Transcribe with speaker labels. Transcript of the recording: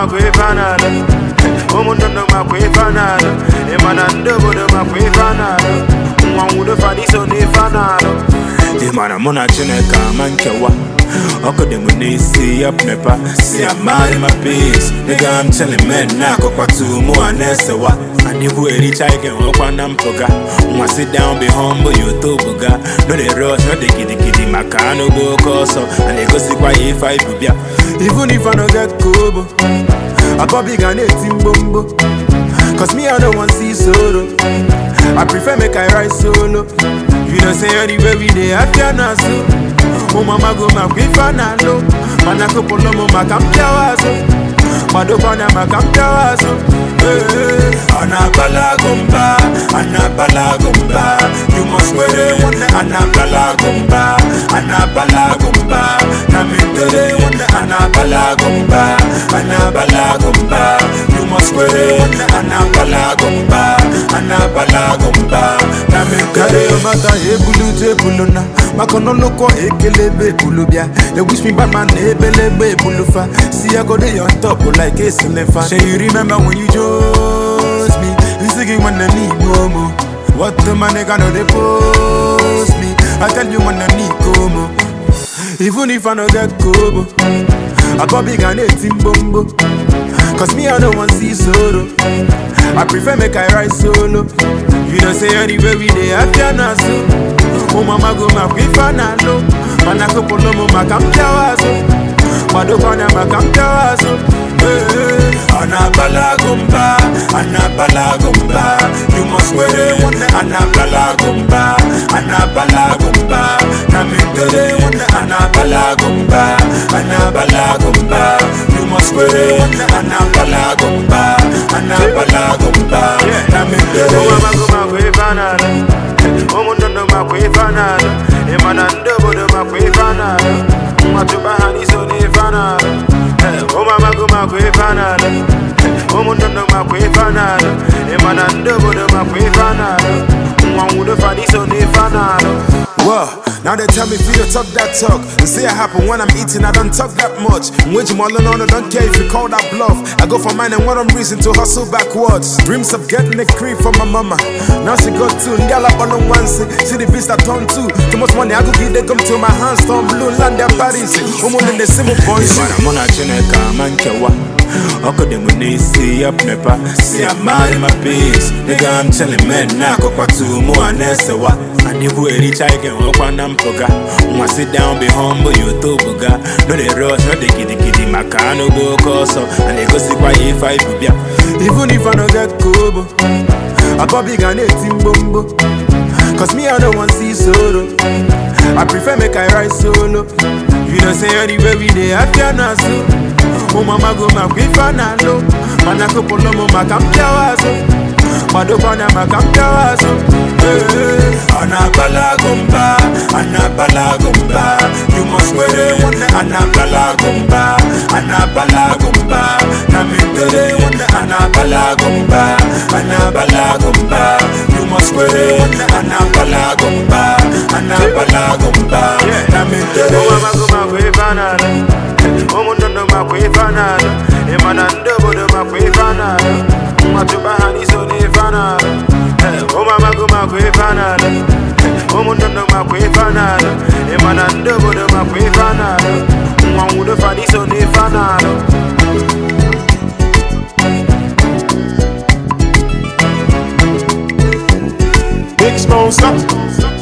Speaker 1: makwa ife a na-alụ ụmụndụ ndụ makwa ife a na-alụ ịma na ndị obodo makwa ife a na-alụ nwa nwudo fada iso n'ife a na-alụ ị mara mụ na chineke ama nkewa ọkụ dị m n'isi ya mepa si amari ma peace nigga I'm chilling men na-akọkwatu mụ a na-esewa adịkwu ericha ike nwekwa na mpụga nwa sit down be humble you tobuga no dey rush no dey gidigidi maka anụ bụ oke ọsọ a na-egosikwa ya ife anyị bụ bịa even if I no get kobo akọbi ga na-eti mgbomgbo cause me I no wan see solo I prefer make I ride solo you know say anywhere we dey afia na so ụmụama go makwa ife a na-alụ mana kụpụlụ m maka mpịawa azụ madokwana maka mpịawa azụ ọ na-abala agụ mba a na-abala agụ mba you must were a na-abala agụ mba a na-abala agụ mba na mentere a na-abala agụ mba a na-abala agụ mba you must were a na-abala agụ mba a na-abala agụ mba na mentere mata ebulu tebulu na maka n'ọlụkọ ekelebe ebulu bịa they wish me bad man na ebelebe ebulu fa see I go dey on top like a silifa shey you remember when you chose me nsị gị nwanne m igbo mo what the man nigga no dey post me I tell you nwanne m ikomo even if I no get kobo akọbi ga na-eti mgbomgbo cause me I no wan see solo I prefer make I ride solo you know say anywhere we dey afia na so ụmụama go makwa ife a na-alụ mana kụpụlụ m maka mpịawa azụ madokwana maka mpịawa azụ ọ na-abala agụ mba a na-abala agụ mba you must were a na-abala agụ mba a na-abala agụ mba na mentere a na-abala agụ mba a na-abala agụ mba you must were a na-abala agụ mba a na-abala agụ mba na mentere ụmụndụndụ makwa ife a na-alụ ịma na ndị obodo makwa ife a na-alụ nwa tụba ha n'iso n'ife a na-alụ ụmụamago makwa ife a na-alụ ụmụndụndụ makwa ife a na-alụ ịma na ndị obodo makwa ife a na-alụ nwa nwudo fa n'iso n'ife a na-alụ
Speaker 2: Well, now they tell me if you don't talk that talk. And see it happen when I'm eating, I don't talk that much. Which all on, I don't care if you call that bluff. I go for mine and what I'm reason to hustle backwards. Dreams of getting a cream from my mama. Now she got two, y'all up on the one see. See the beast I turn two. Too much money, I go give they come to my hands, turn blue, land their bodies. Woman in the same boys.
Speaker 1: Mana mụ na Chineke ama nkewa ọkụ dị m n'isi ya mepa si amari ma peace nigga I'm chilling men na-akọkwatu mụ a na-esewa adịkwu ericha ike nwekwa na mpụga nwa sit down be humble you tobuga no dey rush no dey gidigidi maka anụ bụ oke ọsọ a na-egosikwa ya ife anyị bụ bịa
Speaker 2: Even if I no get kobo, akọbi ga na-eti mgbomgbo. Cause me I no wan see solo. I prefer make I ride solo. You know say anywhere we dey afia na so. ụmụama go makwa ife a na-alụ mana kụpụlụ m maka mpịawa azụ madokwana maka mpịawa azụ
Speaker 1: ọ na-abala agụ mba a na-abala agụ mba you must were a na-abala agụ mba a na-abala agụ mba na mentere a na-abala agụ mba a na-abala agụ mba you must were a na-abala agụ mba a na-abala agụ mba na mentere ụmụndụndụ makwa ife a na-alụ ịma na ndị obodo makwa ife a na-alụ nwa tụba ha n'iso n'ife a na-alụ ụmụamago makwa ife a na-alụ ụmụndụndụ makwa ife a na-alụ ịma na ndị obodo makwa ife a na-alụ nwa nwudo fa n'iso n'ife a na-alụ
Speaker 3: Big sponsor.